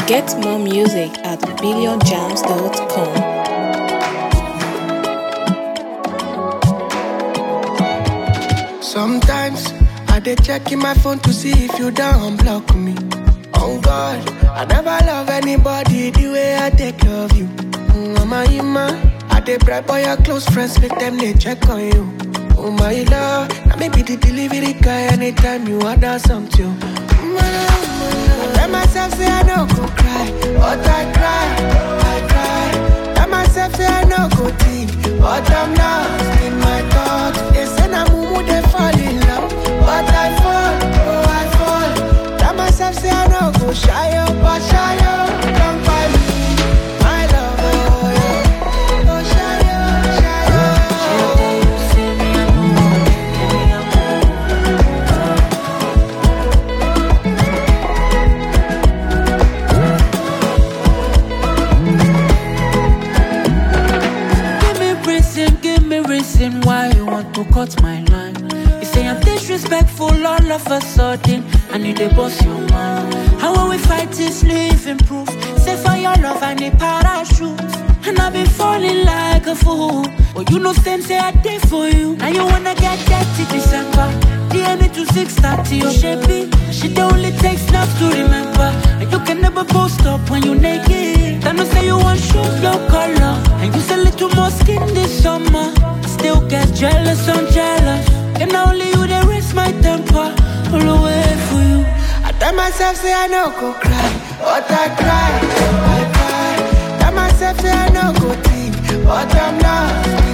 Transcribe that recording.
Get more music at billionjams.com. Sometimes I dey check in my phone to see if you don't block me. Oh God, I never love anybody the way I take love you. Mm, Mama, Ima, I dey bribe all your close friends, make them they check on you. Oh my love, now maybe the delivery guy anytime you order something. Mm, my love, my love. I tell myself say I no go cry, but I cry, I cry. Tell myself say I no go think, but I'm lost in my thoughts. They say na mumu they fall in love, but I fall, oh I fall. Tell myself say I no go shy up, but shy up, don't find me, my love, oh yeah. Oh shy up, shy up. Give me reason, give me reason why you want to cut my line. You say I'm disrespectful all of a sudden, and you dey boss your mind. How will we fight this living proof? Say for your love I need parachute, and I've been falling like a fool. But you know same say I did for you. Now you wanna get dirty December. DM me to 630 or shapey. She the only takes snaps to remember. And you can never post up when you naked. Then you say you want shoes, no color. And you say little more skin this summer. I still get jealous, I'm jealous. And only you they raise my temper. All the way for you. I tell myself say I no go cry, but I cry, I cry. Tell myself say I no go think, but I'm lost